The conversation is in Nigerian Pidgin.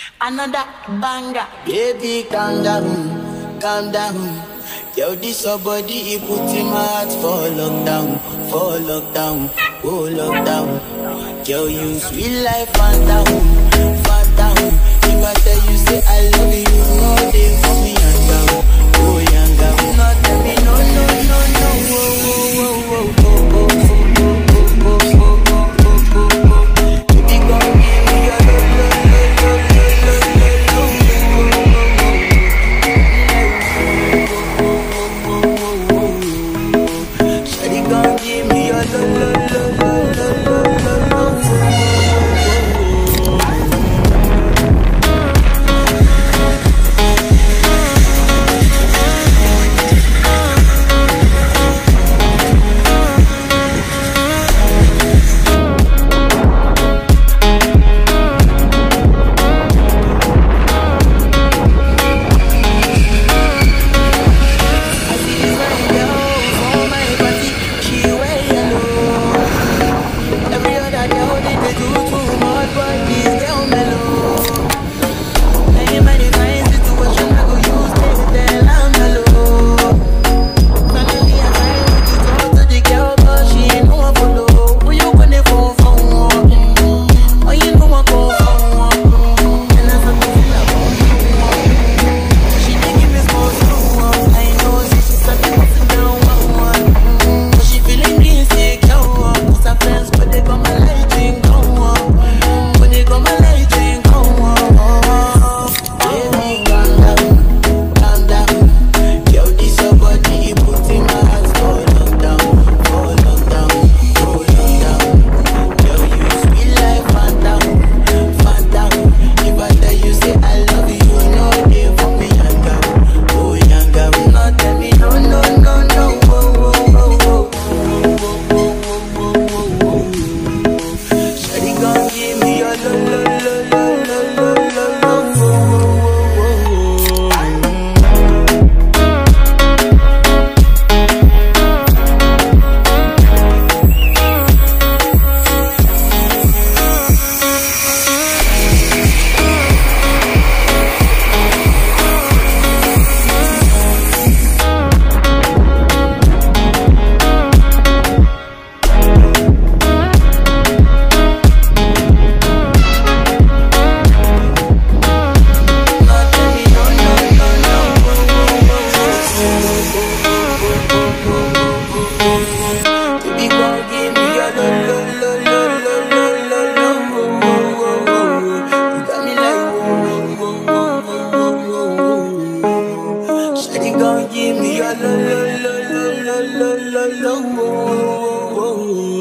Another banger. Baby, calm down, calm down. Yo, this your body, it put in my heart for lockdown, for lockdown, oh lockdown. Yo, you sweet life, phantom, phantom. If I tell you, say I love you, you know they for me, young girl, oh young girl. No, tell me, no, no, no, no, oh, oh, oh, oh, oh, oh, oh, oh, oh, oh, oh, oh, oh, oh. Baby, come give me your lo, lo, lo, lo, lo, lo, lo, lo, Shawty gon' give me your lo lo lo lo lo lo lo lo I see this fine girl for my party, she wear yellow. Every other girl they dey do too much, but this girl mellow. Now in my fine situation, I go use this tell I'm mellow. Finally I find way to talk to the girl, but she ain't no one follow. Who you gonna phone for? Mm, Oh, you know I go for one. Mm, And I start to feel about she dey give me small small I know say she sabi what to do one one Mm, But she feeling insecure Cause her friends but they got my light ring go on But they got my light ring go on Baby calm down, calm down Yo this your body it put in my heart for lockdown, for lockdown, for lockdown Yo you sweet like phantom, phantom If I tell you say I love you, you know they for me young girl, oh young girl No tell me no no no no, oh oh oh oh Shawty gon' give me your lo lo lo lo lo lo lo lo, oh oh oh oh Baby, gon' give me your lo lo lo lo lo lo lo lo wo wo wo wo. You got me like wo wo wo wo wo wo wo. Shawty gon' give me your lo lo lo lo lo lo lo lo wo wo wo wo.